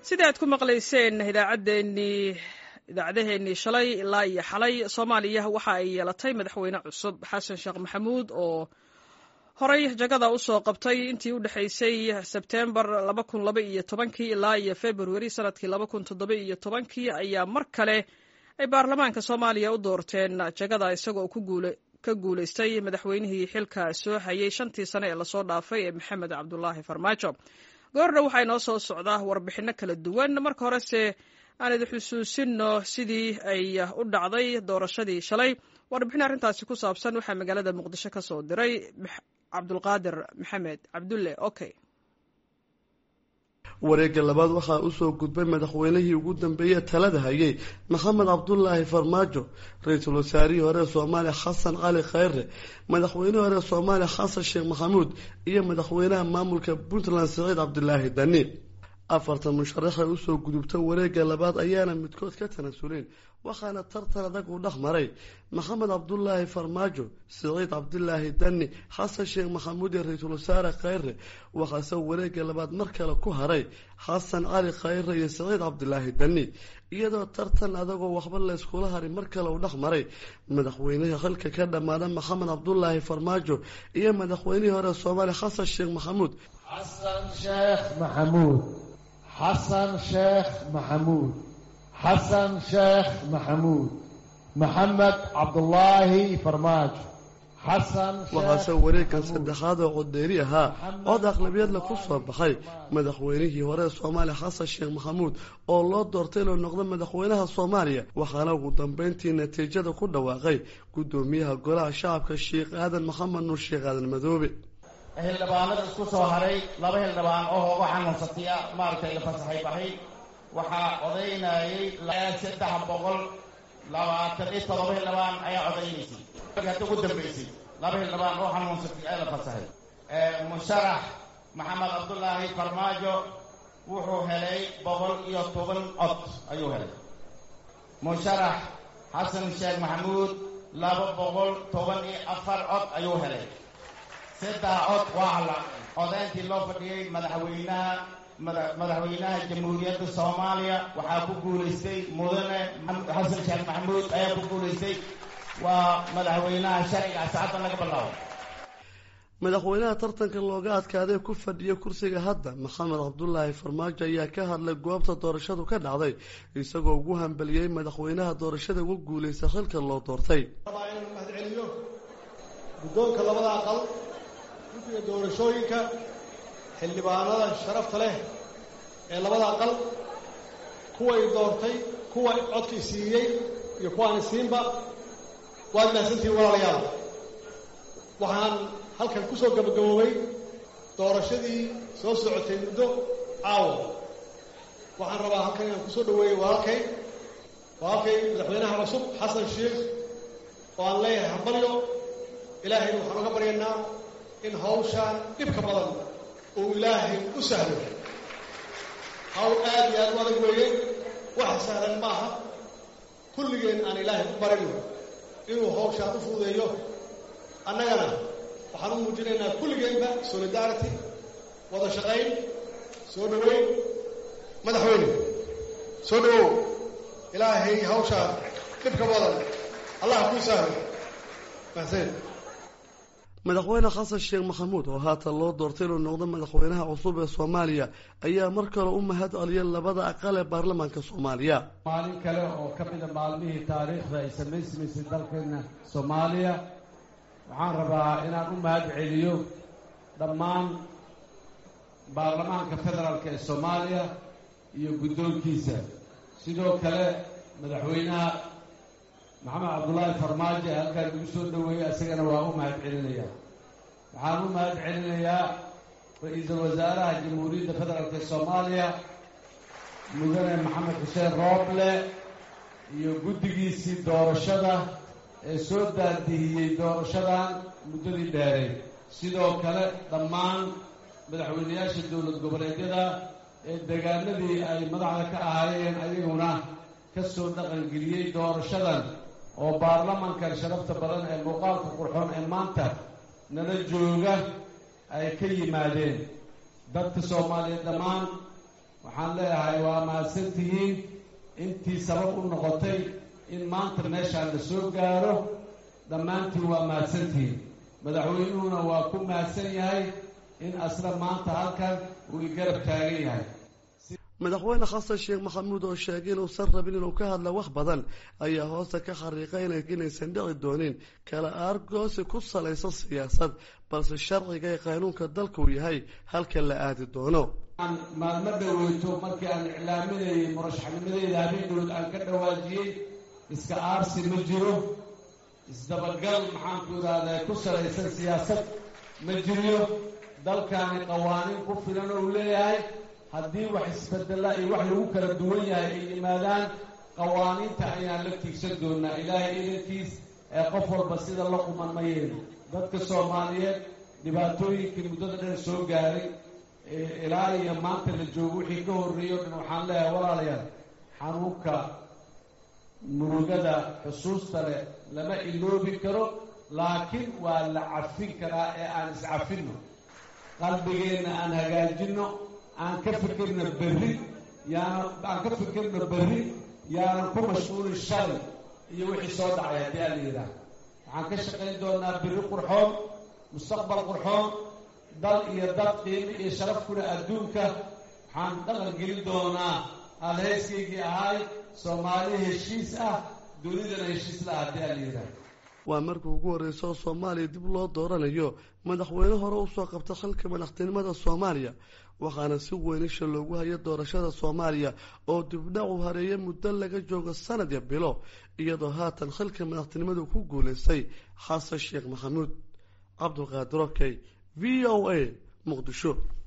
sida aad ku maqlayseen idaacaddeenii idaacadaheennii shalay ilaa iyo xalay soomaaliya waxa ay yeelatay madaxweyne cusub xasan sheekh maxamuud oo horey jagada usoo qabtay intii u dhexaysay sebtembar laba kun laba iyo tobankii ilaa iyo februari sanadkii laba kun toddoba iyo tobankii ayaa mar kale ay baarlamaanka soomaaliya u doorteen jagada isagoo ka guulaystay madaxweynihii xilka soo hayay shantii sane ee lasoo dhaafay ee maxamed cabdulaahi farmaajo goordha waxaa inoo soo socdaa warbixinno kala duwan marka horese aan idi xusuusino sidii ay u dhacday doorashadii shalay warbixin arrintaasi ku saabsan waxaa magaalada muqdisho ka soo diray cabdulqaadir maxamed cabdulle okay wareegga labaad waxaa usoo gudbay madaxweynihii ugu dambeeyey talada hayay maxamed cabdulaahi farmaajo ra-iisul wasaarihii hore soomaaliya xasan cali khayre madaxweynihii hore soomaaliya xasan sheekh maxamuud iyo madaxweynaha maamulka puntland siciid cabdilaahi dani afartan musharaxay usoo gudubta wareegga labaad ayaana midkood ka tanasuleen waxaana tartan adag uu dhex maray maxamed cabdulaahi farmaajo siciid cabdilaahi dani xasan sheekh maxamuud iyo ra-iisul wasaare khayre waxaase wareegga labaad mar kale ku haray xasan cali khayre iyo siciid cabdilaahi dani iyadoo tartan adagoo waxba layskula haray mar kale uu dhex maray madaxweynihii xilka ka dhammaada maxamed cabdulaahi farmaajo iyo madaxweynihii hore soomaaliya xasan sheekh maxamuud xasan sheekh maxamuud xasan sheekh maxamuud xasan sheekh maxamuud maxamed cabdulaahi farmaajo waxaase wareegkan saddexaad oo codeeri ahaa cod aqlabiyadla ku soo baxay madaxweynihii hore soomaaliya xasan sheekh maxamuud oo loo doortay inuu noqdo madaxweynaha soomaaliya waxaana ugu dambeyntii natiijada ku dhawaaqay guddoomiyaha golaha shacabka sheekh aadan maxamed nuur sheekh aadan madoobe xildhibaanada isku soo haray laba xildhibaan oo hooga xanuunsatiya maaragtay la fasaxay baxay waxaa odaynayay saddex boqol labaatan iyo todoba xildhibaan ayaa odaynaysay hadda ugu dambaysay laba xildhibaan oo xanuunsatay ee la fasaxay musharax maxamed cabdulaahi farmaajo wuxuu helay boqol iyo toban cod ayuu helay musharax xasan sheekh maxamuud laba boqol toban iyo afar cod ayuu helay saddex cod waa la codayntii loo fadhiyey madaxweynaha madaxweynaha jamhuuriyadda soomaaliya waxaa ku guulaystay mudane xasan sheekh maxamuud ayaa ku guulaystay waa madaxweynaha sharciga saacaddan laga bilaabo madaxweynaha tartanka looga adkaaday ku fadhiya kursiga hadda maxamed cabdulaahi farmaajo ayaa ka hadlay goobta doorashadu ka dhacday isagoo ugu hambeliyey madaxweynaha doorashada ugu guulaysta xilka loo doortay mahadceliyo guddoonka labada aqal guddiga doorashooyinka xildhibaanada sharafta leh ee labada aqal kuway doortay kuwa codkii siiyey iyo kuwaani siinba waad mahadsantihiin walaalayaal waxaan halkan ku soo gabagaboobay doorashadii soo socotay muddo caawa waxaan rabaa halkan inaan kusoo dhaweeyey walaalkay walaalkay madaxweynaha cusub xasan sheekh oo aan leeyahay hambalyo ilaahayna waxaan uga baryaynaa in hawshaan dhibka badan uu ilaahay u sahlo hawl aad iyo aad u adag weeye wax sahlan maaha kulligeen aan ilaahay ku barino inuu hawshaan u fuudeeyo annagana waxaan u muujinaynaa kulligeenba solidarity wada shaqayn soo dhaweyn madaxweyne soo dhawow ilaahay hawshaan dhibka badan allah kuu sahlo mahadsan madaxweyne xasan sheekh maxamuud oo haatan loo doortay inuu noqdo madaxweynaha cusub ee soomaaliya ayaa mar kale u mahad celiyay labada aqal ee baarlamaanka soomaaliya maalin kale oo ka mida maalmihii taariikhda ay samaysmaysay dalkeena soomaaliya waxaan rabaa inaan u mahad celiyo dhammaan baarlamaanka federaalk ee soomaaliya iyo guddoonkiisa sidoo kale madaxweynaha maxamed cabdulaahi farmaajo ee halkaan lagu soo dhaweeyey isagana waa u mahad celinaya waxaan u mahad celinayaa ra-iisul wasaaraha jamhuuriyadda federaalk ee soomaaliya mudane maxamed xuseen rooble iyo guddigiisii doorashada ee soo daadihiyey doorashadan muddadii dheeray sidoo kale dhammaan madaxweynayaasha dowlad goboleedyada ee deegaanadii ay madaxda ka ahaayeen ayaguna ka soo dhaqangeliyey doorashadan oo baarlamankan sharafta badan ee muuqaalka qurxoon ee maanta nala jooga ay ka yimaadeen dadka soomaaliyeed dhammaan waxaan leeyahay waa mahadsantihiin intii sabab u noqotay in maanta meeshaan la soo gaaro dhammaantiin waa mahadsantihiin madaxweynuhuna waa ku mahadsan yahay in asla maanta halkan uu igarab taagan yahay madaxweyne xasan sheekh maxamuud oo sheegay inuusan rabin inuu ka hadla wax badan ayaa hoosta ka xariiqayna inaysan dhici doonin kala aargoosi ku salaysan siyaasad balse sharciga ee qaanuunka dalka uu yahay halka la aadi doono maalmo dhaweyto markii aan iclaaminayay murashaxnimadeyda habeendood aan ka dhawaajiyey iska aarsi ma jiro isdabagal maxaanku idhaahdaa ku salaysan siyaasad ma jiriyo dalkaani qawaaniin ku filan oo uu leeyahay haddii wax isbedela iyo wax lagu kala duwan yahay ay yimaadaan qawaaniinta ayaan la tiigsan doonaa ilaahay idankiis ee qof walba sida la quman ma yeeli dadka soomaaliyeed dhibaatooyinkii muddada dheer soo gaaray ilaa iyo maanta la joogo wixii ka horreeyey o dhan waxaan leeyahay walaalayaal xanuunka murugada xusuusta leh lama iloobi karo laakiin waa la cafin karaa ee aan iscafinno qalbigeenna aan hagaajinno aan ka fikirno berri yaana aan ka fikirno berri yaanan ku mashquulin shalay iyo wixii soo dhacay haddii aan la yidhaah waxaan ka shaqayn doonaa berri qurxoon mustaqbal qurxoon dal iyo dad qiimo iyo sharaf kule adduunka waxaan dhaqan gelin doonaa alheyskaygii ahaay soomaali heshiis ah dunidana heshiis la ah haddii aan la yidhaah waa markii ugu horreysa oo soomaaliya dib loo dooranayo madaxweyne hore usoo qabta xilka madaxtinimada soomaaliya waxaana si weyn isha loogu haya doorashada soomaaliya oo dibdhac u hareeya muddo laga joogo sanad ya bilo iyadoo haatan xilka madaxtinimadu ku guulaystay xasan sheekh maxamuud cabdulqaadir okey v o a muqdisho